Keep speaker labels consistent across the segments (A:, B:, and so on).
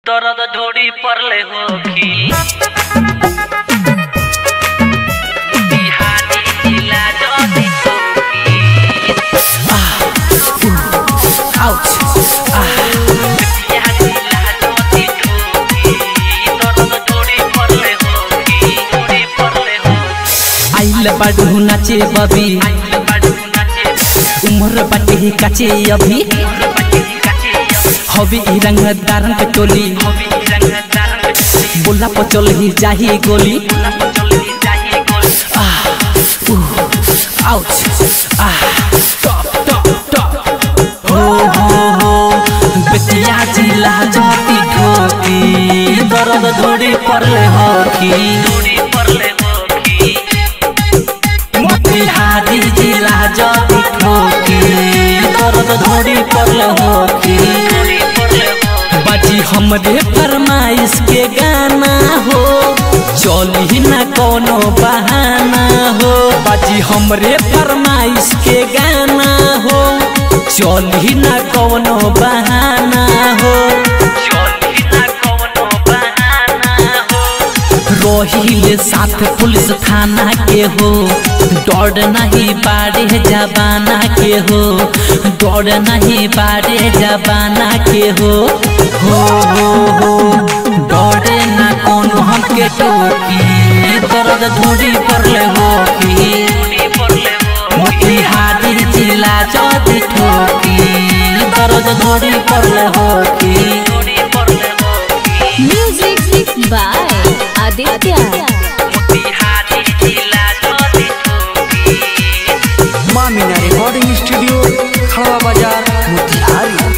A: दर्द ढोड़ी परले होखी बिहारी जिला जदी होखी
B: Ouch.
A: बिहार जिला जदी होखी दर्द ढोड़ी परले होखी ढोड़ी परले होखी
B: आइल बाडू नाचे बबी
A: आइल बाडू नाचे
B: उम्र बाटे काचे अभी
A: बच्चे काचे
B: हवी ई रंग दारन के टोली
A: हबी रंग दारंग
B: बोला पचल ही जाही गोली
A: ना पचल ही जाही गोल
B: आउच टॉप टॉप टॉप हो हो हो बेतिया जिला जाती ठोकी दर्द धोड़ी परले होकी
A: ढोड़ी परले होखी
B: मोतिहारी जिला जाती ठोकी दर्द धोड़ी परले होकी
A: ढोड़ी परले होखी
B: बाजी हमरे फरमाइश के गाना हो चली ना कोनो बहाना हो बाजी हमरे फरमाइश के गाना हो चली ना कोनो बहाना हो
A: चली ना कवनो बहाना हो
B: रोहिले साथ पुलिस थाना के हो डर नहीं बारे जबाना के हो डर नहीं बारे जबाना के हो हो हो हो डर ना कोनो हमके टोकी दर्द धोड़ी परले हो की
A: ढोड़ी परले होखी
B: मोतिहारी जिला जदी ठोकी दर्द धोड़ी परले हो की
A: ढोड़ी परले होखी
C: Music by Aditya.
A: मोतिहारी जिला जदी होखी
D: माँ मीना रिकॉर्डिंग स्टूडियो खड़वा बाजार मोतिहारी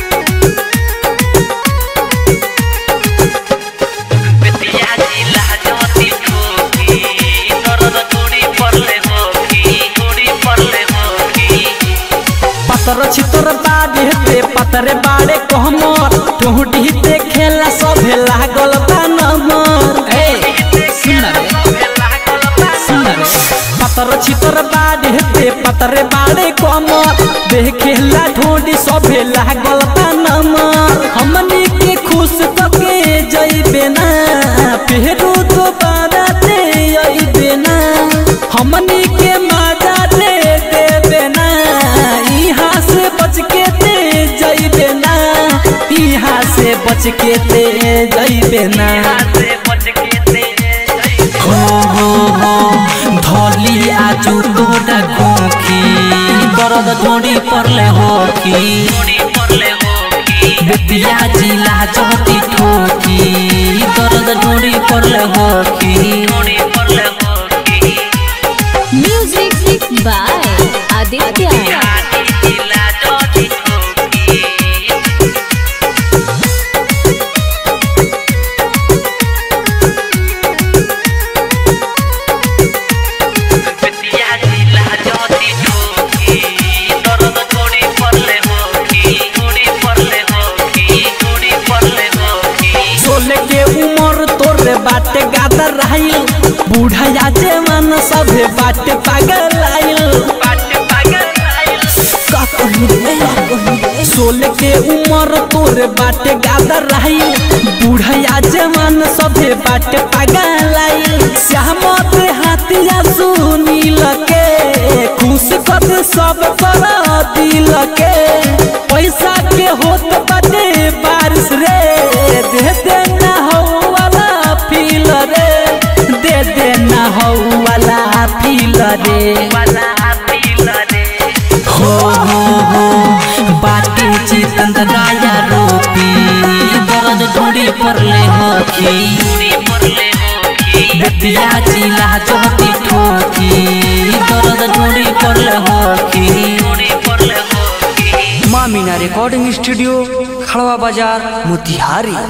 A: बेतिया जिला जदी होखी दर्द ढोड़ी परले होखी ढोड़ी परले होखी
B: पतर छितर बाड़े ते पतरे बाड़े कहमर टोहडी ते खेला सभे लागल बा नमर ए सुन रे सुन रे पतर छितर बाड़े ते पतरे बाड़े कहमर देखेला ढोडी सभे लागल बा नमर हमनी के खुश कके जइबे ना फेरू दोबारा ते अइबे ना हमनी के मजा दे देबे ना यहाँ से बच के ते जइबे ना यहाँ से बच के ते जइबे ना
A: से बच के ते
B: हो हो हो धोली आजू तोड़ा गोखी दर्द धोड़ी परले होखी
A: ढोड़ी परले होखी
B: बेतिया जिला जहती ठोकी दर्द धोड़ी परले होखी
A: ढोड़ी परले होखी
C: Music by Aditya.
A: बिहारी जिला जदी होखी बेतिया जिला जदी होखी दर्द ढोड़ी परले होखी ढोड़ी परले होखी ढोड़ी परले होखी
B: सोले के उमर तोरे बाटे गादर रहिल बूढ़ा जवान सभे बाटे पागल आइल
A: बाट पागल आइल
B: का कही रे, का कही रे। सोले के उमर तोरे बाटे गादर रहिल बूढ़ा जवान सभे बाटे पागल आइल श्याम ते हाथिया सुनील के खुश कर सब कर दिल के पैसा के होत बाटे बारिश रे दे दे ना हो वाला फील रे दे दे ना हो वाला फील रे
A: वाला पील रे
B: हो हो हो बाटे चितंद राया रोपी दर्द ढूंढी परले होखी
A: ढोड़ी परले होखी
B: बेतिया जिला जोती ठोकी दर्द ढूंढी परले होखी
A: ढोड़ी परले होखी
D: माँ मीना रिकॉर्डिंग स्टूडियो खड़वा बाजार मोतिहारी